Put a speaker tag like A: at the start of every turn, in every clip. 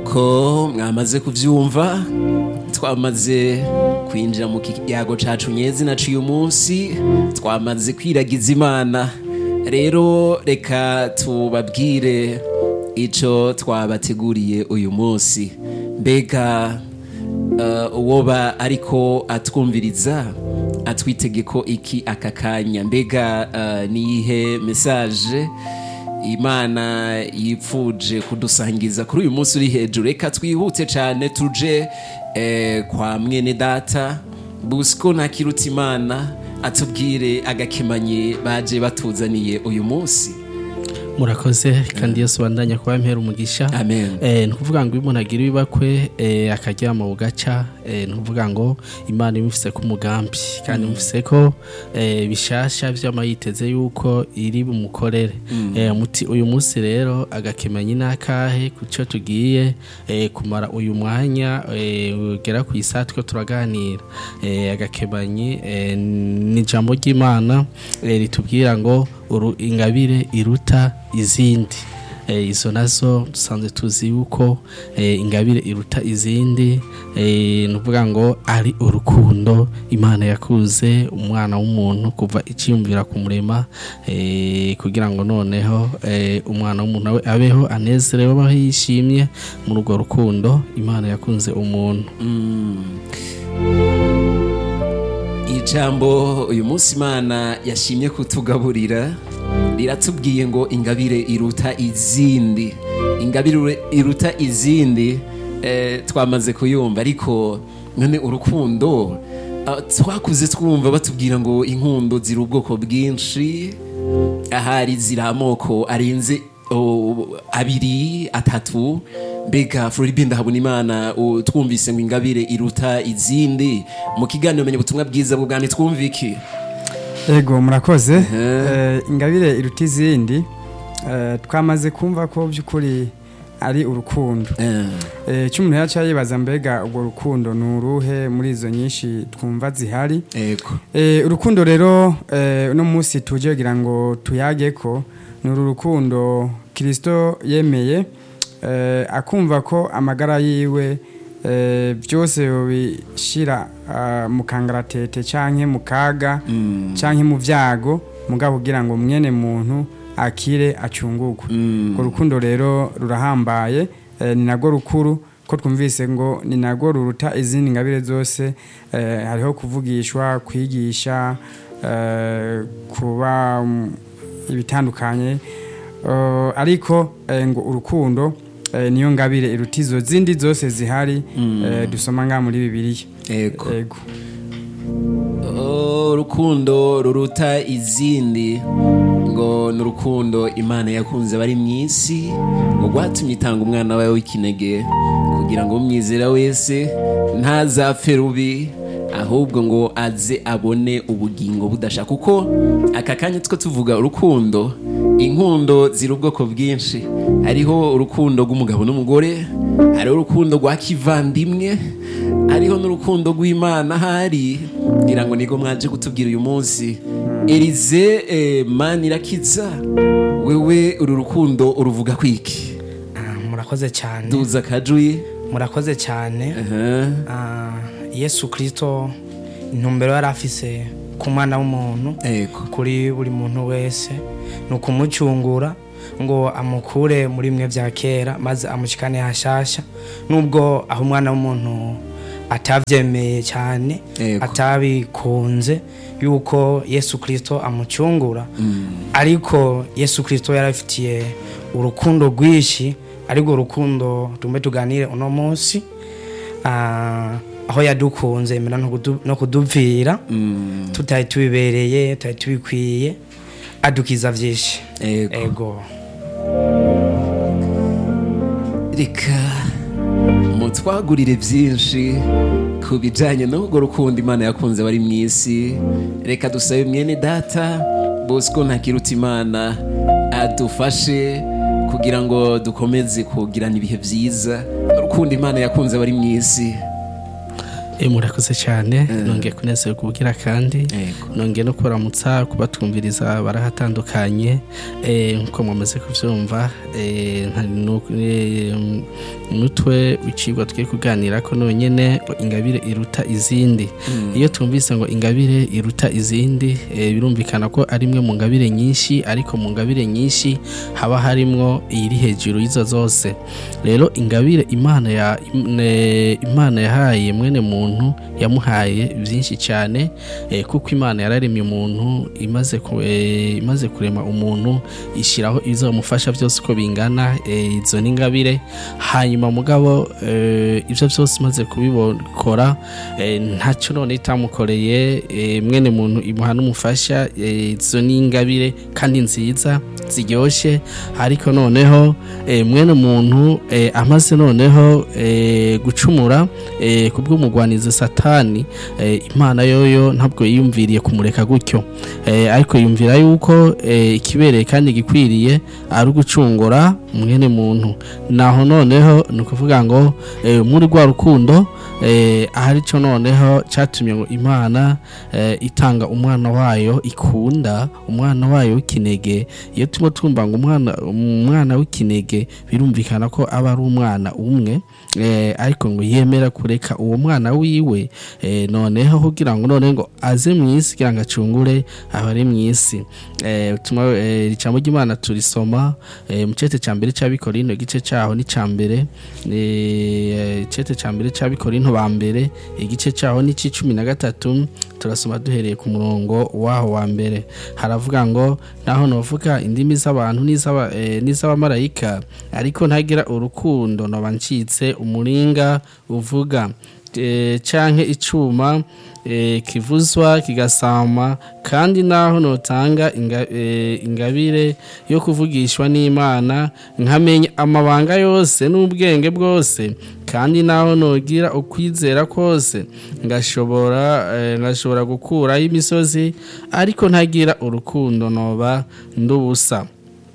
A: nuko mwamaze kuvyumva twamaze kwinjira mu kiyago cacu nyezi naciye umunsi twamaze kwiragiza imana rero reka tubabwire ico twabateguriye uyu munsi mbega uh, uwoba ariko atwumviriza atwitegeko iki aka kanya mbega uh, niyihe message imana yipfuje kudusangiza kuri uyu munsi uri hejuru reka twihute cyane tuje eh, kwa mwene data busiko ntakiruta imana atubwire agakemanye baje batuzaniye uyu munsi
B: murakoze kandi yesu bandanya kuba mpera umugisha
A: Amen.
B: eh, ni ukuvuga ngo iyo umuntu agira ibibakwe eh, akaryama bugaca eh, ni ukuvuga ngo imana imufise ko umugambi kandi imufise ko eh, bishasha vyama yiteze yuko iri bumukorere eh, muti uyu munsi rero agakemanyi n'akahe kuco tugiye eh, kumara uyu mwanya eh, ugera ku isaha two turaganira eh, agakemanyi eh, ni ijambo ry'imana eh, ritubwira ngo uru ingabire iruta izindi eh, izo nazo dusanzwe tuzi yuko eh, ingabire iruta izindi eh, nuvuga ngo ari urukundo imana yakuze umwana w'umuntu kuva iciyumvira kumurema eh, kugira ngo noneho eh, umwana w'umuntu abe abeho anezerewe abaho yishimye muri urwo rukundo imana yakunze umuntu
A: ijambo uyu munsi imana yashimye kutugaburira riratubwiye ngo ingabire iruta izindi ingabire iruta izindi eh, twamaze kuyumva ariko none urukundo ah, twakuze twumva batubwira ngo inkundo ziri ubwoko bwinshi ahari ziri amoko arenze oh, abiri atatu mbega floribe ndahabona imana uh, twumvise ngo ingabire iruta izindi mu kiganiro menya ubutumwa bwiza bwo bwami twumva iki
C: Ego murakoze Eh, ingabire iruta izindi eh, twamaze kumva ko by'ukuri ari urukundo
A: Eh,
C: Eh, icyo umuntu yaca yibaza mbega urwo rukundo ni uruhe muri izo nyinshi twumva zihari
A: ego
C: Eh, urukundo rero eh, uno munsi tuje kugira ngo tuyage ko ni uru rukundo kirisito yemeye eh, akumva ko amagara yiwe eh, byose bishira ah, mu kangaratete canke mu kaga canke mu vyago mugabo kugira ngo mwene muntu akire acungurwe urwo rukundo rero rurahambaye eh, ni narwo rukuru ko twumvise ngo ni narwo ruruta izindi ngabire zose eh, hariho kuvugishwa kwigisha eh, kuba mm, ibitandukanye Eh, ariko eh, ngo urukundo eh, niyo ngabire iruta izo zindi zose zihari eh, dusoma ngaha muri bibiliya
A: ego
C: ego
A: Oh, urukundo ruruta izindi ngo ni urukundo imana yakunze abari mu isi ngo rwatumye itanga umwana wawe w'ikinege kugira ngo umwizera wese ntazapfe rubi ahubwo ngo aze abone ubugingo budasha kuko aka kanya two tuvuga urukundo inkundo ziri ubwoko bwinshi hariho urukundo rw'umugabo n'umugore hariho urukundo rwa kivandimwe hariho n'urukundo rw'imana hari ngira ngo nigo mwaje kutubwira uyu munsi erize eh, manirakiza wewe uru rukundo uruvuga kwiki
D: Ah, murakoze cyane
A: duza kajuyi
D: murakoze cyane
A: Aha.
D: Ah, yesu kirisito intumbero yari afise ku mwana w'umuntu
A: ego
D: kuri buri muntu wese ni ukumucungura ngo amukure muri bimwe bya kera maze amushikane hashasha nubwo aho umwana w'umuntu atabyemeye cyane
A: Yego.
D: atabikunze yuko yesu kirisito amucungura ariko yesu kirisito yari afitiye urukundo rwinshi ariko rukundo tumbe tuganire uno munsi Ah, aho yadukunze yemera no kudu- no kudupfira
A: Mm,
D: tutari tubibereye tutari tubikwiye adukiza byinshi
A: ego
D: ego
A: reka mutwagurire byinshi ku bijyanye n'urwo rukundo imana yakunze abari mu isi reka dusabe mwene data bosco ntakiruta imana adufashe kugira ngo dukomeze kugirana ibihe byiza urukundo imana yakunze abari mu isi
B: Eh, murakoze cyane nongeye kunezerwa ubugira kandi
A: Yego.
B: nongeye no kuramutsa kubatwumviriza barahatandukanye eh, nkuko mwamaze kuvyumva eh, nta- nu- eh, umutwe w'icigwa twe kuganira ko nonyene ngo ingabire iruta izindi iyo twumvise ngo ingabire iruta izindi eh, birumvikana ko ari imwe mu ngabire nyinshi ariko mu ngabire nyinshi haba harimwo iyiri hejuru y'izo zose rero ingabire imana ya ne- imana yahaye mwene muntu yamuhaye byinshi cyane eh, kuko imana yararemye umuntu imaze ku- eh, imaze kurema umuntu ishyiraho ibizamufasha byose uko bingana eh, izo ni ingabire hanyuma mugabo eh, ibyo byose imaze kubikora eh, ntacyo none itamukoreye eh, mwene muntu imuha n'umufasha eh, izo ni ingabire kandi nziza ziryoshye ariko noneho eh, mwene muntu eh, amaze noneho eh, gucumura eh, kubw'umugwanizi satani eh, imana yoyo ntabwo yiyumviriye kumureka gutyo eh, ariko yumvira yuko eh, ikibereye kandi gikwiriye ari ugucungura mwene muntu naho noneho ni ukuvuga ngo eh, muri rwa rukundo eh, ahari cyo noneho cyatumye ngo imana eh, itanga umwana wayo ikunda umwana wayo w'ikinege iyo turimo twumva ngo umwana umwana w'ikinege birumvikana ko aba ari umwana umwe eh, ariko ngo yemera kureka uwo mwana wiwe eh, noneho kugira ngo none ngo aze mu isi kugira ngo acungure abari mu isi eh, tuma eh, ijambo ry'imana turisoma eh, mu cete cya mbere cy'abikorino igice cyaho ni cya mbere eh, icete cya mbere cy'abikorino ba mbere igice cyaho ni cy'icumi na gatatu turasoma duhereye ku murongo waho wa mbere haravuga ngo naho novuga indimi z'abantu n'iz'aba- eh, n'iz'abamarayika ariko ntagira urukundo noba ncitse umuringa uvuga eh, canke icuma eh, kivuzwa kigasama kandi naho notanga inga, eh, ingabire yo kuvugishwa n'imana nkamenya amabanga yose n'ubwenge bwose kandi naho nogira ukwizera kose ngashobora eh, ngashobora gukuraho imisozi ariko ntagira urukundo noba ndubusa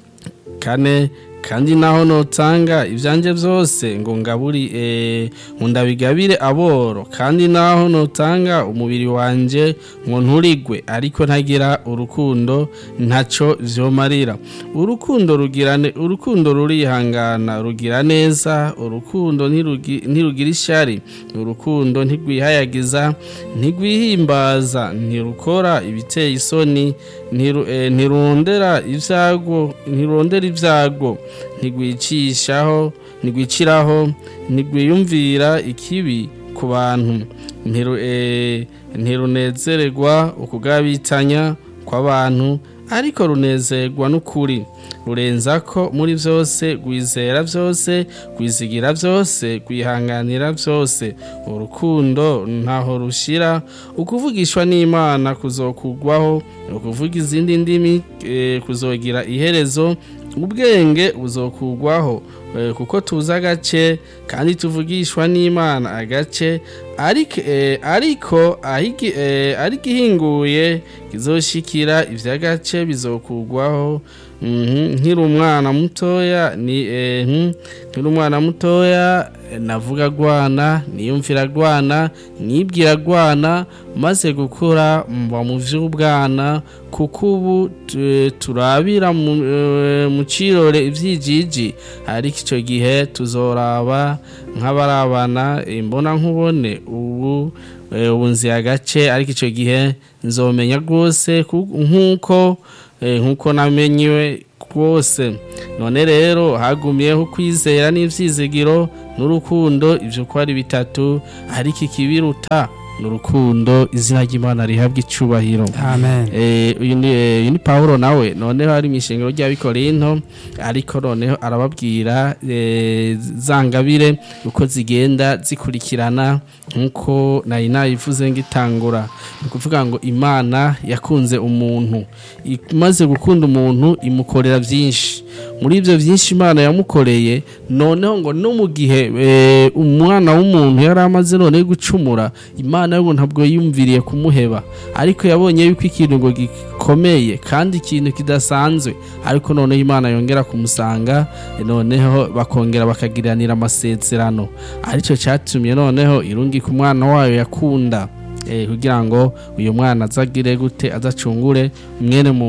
B: kane kandi naho notanga ibyanje byose ngo ngaburi eh, ngo ndabigabire aboro kandi naho notanga umubiri wanje ngo nturigwe ariko ntagira urukundo ntaco vyomarira urukundo rugirane urukundo rurihangana rugira neza urukundo ntirugi- ntirugira ishari urukundo ntigwihayagiza ntigwihimbaza ntirukora ibiteye isoni ntiru- eh, ntirondera ibyago ntirondera ibyago ntigwicishaho ntigwiciraho ntigwiyumvira ikibi ku bantu ntiru- eh, ntirunezererwa ukugabitanya kw'abantu ariko runezerwa n'ukuri rurenza ko muri byose rwizera byose rwizigira byose rwihanganira byose urukundo ntaho rushira ukuvugishwa n'imana kuzokugwaho ukuvuga izindi ndimi eh, kuzogira iherezo ubwenge buzokugwaho eh, kuko tuzi agace kandi tuvugishwa n'imana agace ariko eh, ariko ahigi- eh, ariko ihinguye kizoshikira ivy'agace bizokugwaho Mhm, nkiri umwana mutoya ni eh, hmm, nkiri umwana mutoya eh, navuga gwana niyumvira gwana nibwira gwana maze gukura mba mu vy'ubwana kuko ubu tu- turabira mu eh, mu cirore ivyijiji ariko ico gihe tuzoraba nk'abarabana imbona nkubone ubu eh, ubu nzi agace ariko ico gihe nzomenya rwose ku- nk'uko eh, nk'uko namenyiwe rwose none rero hagumyeho kwizera n'ivyizigiro n'urukundo ivyo ko ari bitatu ariko ikibiruta n'urukundo izina ry'imana rihabwa icubahiro
C: amen
B: Eh, uyu ni eh, uyu ni Paulo nawe noneho ari mu ishengero ry'abikorinto ariko noneho arababwira eh, za ngabire uko zigenda zikurikirana nk'uko nari nayivuze ngitangura ni ukuvuga ngo imana yakunze umuntu imaze gukunda umuntu imukorera byinshi muri ibyo byinshi imana yamukoreye noneho ngo no mu gihe eh, umwana w'umuntu yari amaze noneho gucumura imana yo ngo ntabwo yiyumviriye kumuheba ariko yabonye yuko ikintu ngo gikomeye kandi ikintu kidasanzwe ariko noneho imana yongera kumusanga eh, noneho bakongera bakagiranira amasezerano aricyo cyatumye noneho irungika umwana wayo yakunda eh, kugira ngo uyu mwana azagire gute azacungure mwene muntu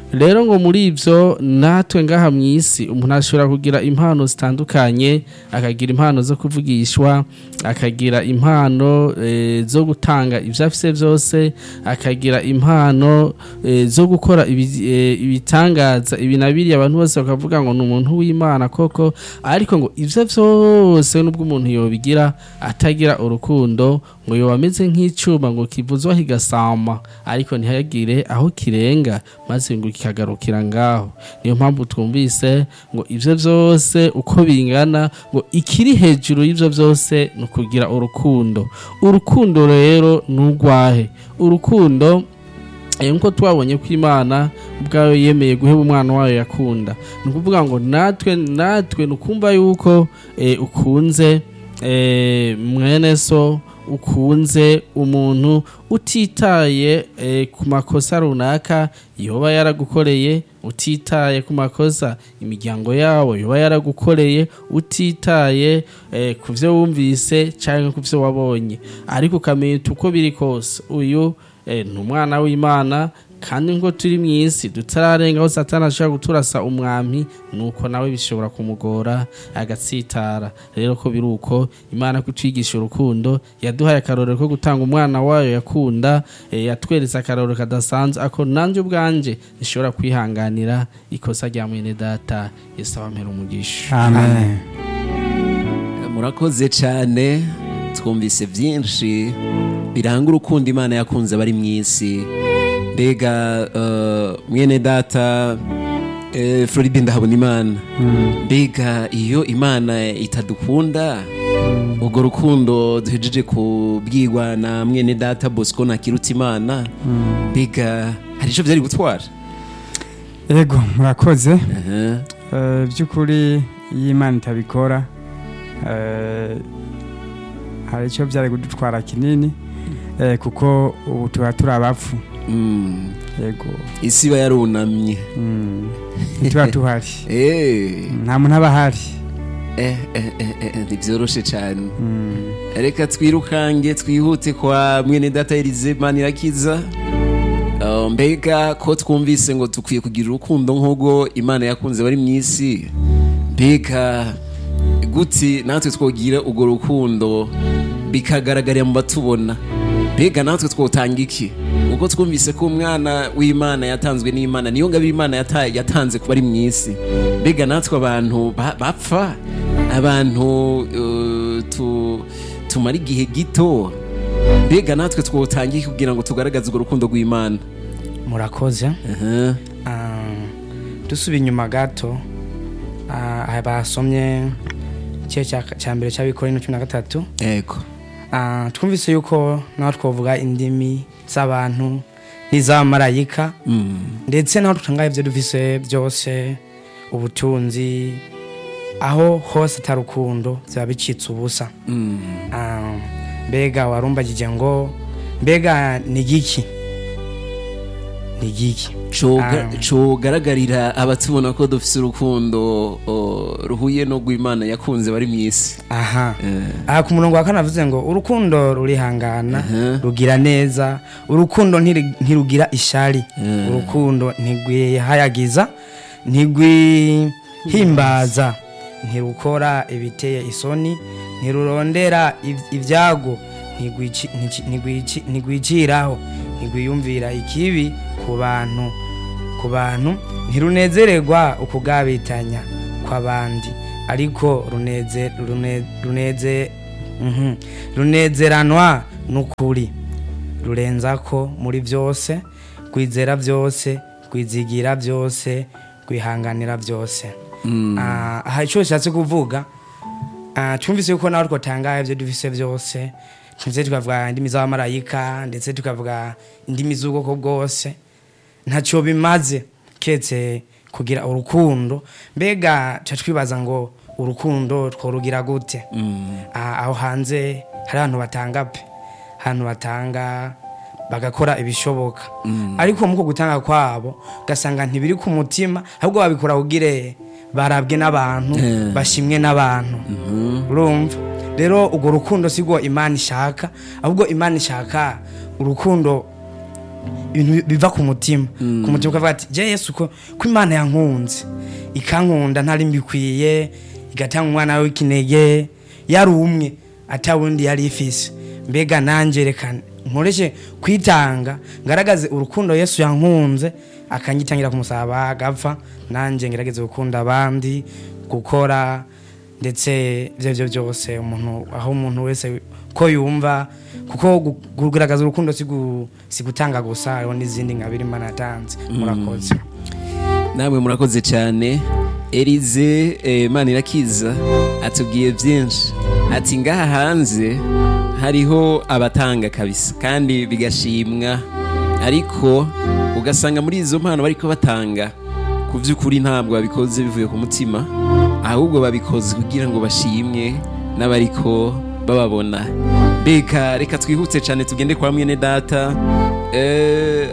B: rero ngo muri ibyo natwe ngaha mu isi umuntu ashobora kugira impano zitandukanye akagira impano zo kuvugishwa akagira impano eh, zo gutanga ibyo afite byose akagira impano eh, zo gukora ibi- eh, ibitangaza ibi na biriya abantu bose bakavuga ngo ni umuntu w'imana koko ariko ngo ibyo byose nubwo umuntu yobigira atagira urukundo ngo yoba ameze nk'icyuma ngo kivuzwa kigasama ariko ntihagire aho kirenga maze ngo kikagarukira ngaho niyo mpamvu twumvise ngo ibyo byose uko bingana ngo ikiri hejuru y'ibyo byose ni ukugira urukundo urukundo rero ni urwahe urukundo Eh, nkuko twabonye ko imana ubwayo yemeye guheba umwana wayo yakunda ni ukuvuga ngo natwe natwe ni ukumva yuko eh, ukunze eh, mwene so ukunze umuntu utitaye eh, ku makosa runaka yoba yaragukoreye utitaye ku makosa imiryango yawo yoba yaragukoreye utitaye eh, ku byo wumvise cyangwa ku byo wabonye ariko ukamenya uko biri kose uyu eh, ni umwana w'imana kandi ngo turi mu isi tutararenga aho satani ashobora guturasa umwami nuko nawe bishobora kumugora agatsitara rero ko biri uko imana kutwigisha urukundo yaduhaye akarorero ko gutanga umwana wayo yakunda eh, yatweretse akarorero kadasanzwe ako nanjye ubwanje nishobora kwihanganira ikosa rya mwene data yesu abampera umugisha
C: amen
A: murakoze cyane twumvise byinshi biranga urukundo imana yakunze abari mu isi mbega eh, mwene data eh, floride ndahabona imana mbega iyo imana itadukunda urwo rukundo duhejeje kubwirwa na mwene data bosco nakirutse imana mbega hari icyo byari gutwara
C: ego murakoze
A: Aha.
C: Eh, by'ukuri iyo imana itabikora eh, hari icyo byari kudutwara kinini eh, kuko ubu tuba turi abapfu
A: Mm.
C: yego
A: isi iba yarunamye
C: Mm. ntituba tuhari
A: Eh.
C: nta muntu aba ahari
A: Eh, eh, eh, eh, ntibyoroshe cyane
C: Mm.
A: reka twirukange twihute kwa mwene data Elize Manirakiza Uh, mbega ko twumvise ngo dukwiye kugira urukundo nk'ubwo imana yakunze bari mu isi mbega guti natwe twogira urwo rukundo bikagaragarira mu batubona mbega natwe twotanga iki ubwo twumvise ko umwana w'imana yatanzwe n'imana niyo ngabo imana yata- yatanze kuba ari mu isi mbega natwe abantu ba- bapfa abantu uh, tu- tumara igihe gito mbega natwe twotanga iki kugira ngo tugaragaze urwo rukundo rw'imana
D: murakoze
A: Aha.
D: Ah, dusubiye inyuma gato ah, aha basomye igice cya- cya mbere cy'abikorera cumi na gatatu
A: ego
D: Ah, twumvise yuko naho twavuga indimi z'abantu n'iz'abamarayika
A: Mm.
D: ndetse naho dutanga ibyo dufise byose ubutunzi aho hose atari urukundo biba bicitse ubusa
A: Mm.
D: Ah, mbega warumbagije ngo mbega ni giki ni giki
A: Coga-
D: Ah.
A: cogaragarira abatubona ko dufise urukundo o, ruhuye no rw'imana yakunze bari mu isi
D: aha
A: Eh.
D: aha ku murongo wa kane avuze ngo urukundo rurihangana
A: Aha.
D: rugira neza urukundo ntiri- ntirugira ishari
A: Mm.
D: urukundo ntigwihayagiza ntigwihimbaza ntirukora ibiteye isoni ntirurondera iv- ibyago ntigwici- ntici- ntigwici- ntigwiciraho ntigwiyumvira ikibi ku bantu ku bantu ntirunezererwa ukugabitanya kw'abandi ariko runeze rune- runeze mhm, runezeranwa n'ukuri rurenza ko muri byose kwizera byose kwizigira byose kwihanganira byose
A: Mm.
D: Ah, aha icyo bishatse kuvuga ah, twumvise yuko nawe twatangaye ibyo dufise byose ndetse tukavuga indimi z'abamarayika ndetse tukavuga indimi z'ubwoko bwose ntacyo bimaze ketse kugira urukundo mbega tuca twibaza ngo urukundo tworugira gute
A: Mm.
D: Ah, aho hanze hari abantu batanga pe ahantu batanga bagakora ibishoboka ariko muko gutanga kwabo ugasanga ntibiri ku mutima ahubwo babikora kugire barabwe n'abantu
A: Eh.
D: bashimwe n'abantu urumva rero urwo rukundo si rwo imana ishaka ahubwo imana ishaka urukundo ibintu biva ku mutima ku mutima ukavuga ati je yesu ko ko imana yankunze ikankunda ntari mbikwiye igatanga umwana w'ikinege yari umwe atawundi yari ifise mbega nanjye reka nkoreshe kwitanga ngaragaze urukundo yesu yankunze akanyitangira ku musaraba agapfa nanjye ngerageze gukunda abandi gukora ndetse ibyo byo byose umuntu aho umuntu wese ko yumva kuko gu- kugaragaza urukundo si gu- si gutanga gusa hariho n'izindi nkabiri imana yatanze murakoze
A: namwe murakoze cyane erize eh, manirakiza atubwiye byinshi ati ngaha hanze hariho abatanga kabisa kandi bigashimwa ariko ugasanga muri izo mpano bariko batanga ku by'ukuri ntabwo babikoze bivuye ku mutima ahubwo babikoze kugira ngo bashimwe n'abariko bababona mbega reka twihute cyane tugende kwa mwene data eh,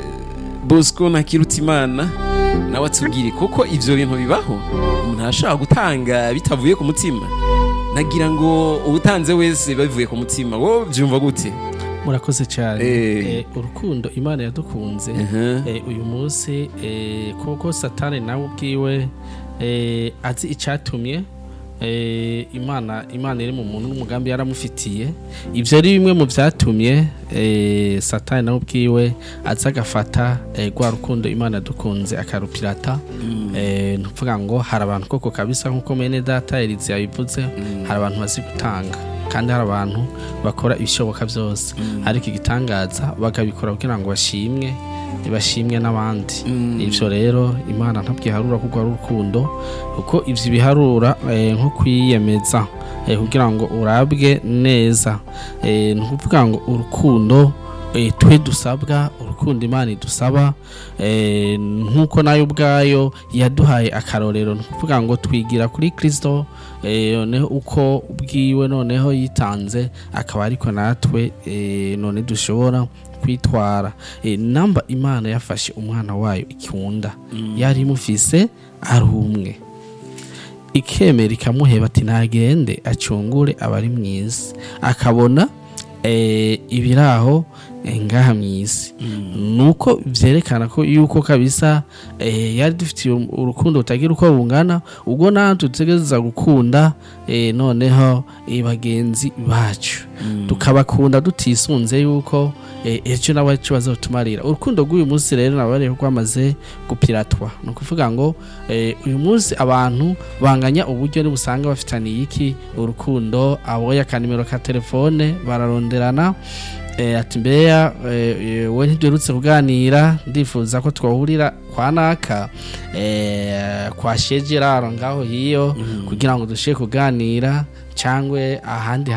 A: bosco ntakirutimana nawe atubwire kuko ibyo bintu bibaho umuntu arashobora gutanga bitavuye ku mutima nagira ngo ubutanze wese babivuye ku mutima wowe byumva gute
B: murakoze cyane
A: Eh.
B: Eh, urukundo imana yadukunze
A: Mhm.
B: eh, uyu munsi eh, kuko satani nawe ubwiwe eh, azi icyatumye eh, imana imana iri mu muntu n'umugambi yaramufitiye ibyo ari bimwe mu byatumye eh, satani nawe ubwiwe aza agafata eh, rwa rukundo imana yadukunze akarupirata eh, ni ukuvuga ngo hari abantu koko kabisa nk'uko mene data erizi yabivuze hari abantu bazi gutanga kandi hari abantu bakora ibishoboka byose ariko igitangaza bakabikora kugira ngo bashimwe bashimwe n'abandi ibyo rero imana ntabwo iharura kuko ari urukundo kuko ibyo biharura eh, nko kwiyemeza eh, kugira ngo urabwe neza Eh, ni ukuvuga ngo urukundo eh, twe dusabwa urukundo imana idusaba eh, nk'uko nayo ubwayo yaduhaye akarorero ni ukuvuga ngo twigira kuri kirisito eh, noneho uko ubwiwe noneho yitanze akaba ariko natwe eh, none dushobora kwitwara Eh, namba imana yafashe umwana wayo ikunda yari imufise ari umwe ikemera ikamuheba ati ntagende acungure abari mu isi akabona eh, ibiraho eh, ngaha mu isi nuko byerekana ko yuko kabisa eh, yari dufitiye uru- urukundo rutagira uko bungana ubwo natwe dutegereza gukunda eh, noneho eh, bagenzi bacu tukabakunda tutisunze yuko eh, ejo nabo ejo bazotumarira urukundo rw'uyu munsi rero nabo rero rwamaze gupiratwa ni ukuvuga ngo eh, uyu munsi abantu banganya uburyo nibusanga bafitaniye iki urukundo aboye akanimero ka telefone bararonderana eh, ati mbeya eh, eh, we ntiduherutse kuganira ndifuza ko twahurira kwa naka eh, kwa shegeraro ngaho hiyo kugira ngo dushobore kuganira cyangwa ahandi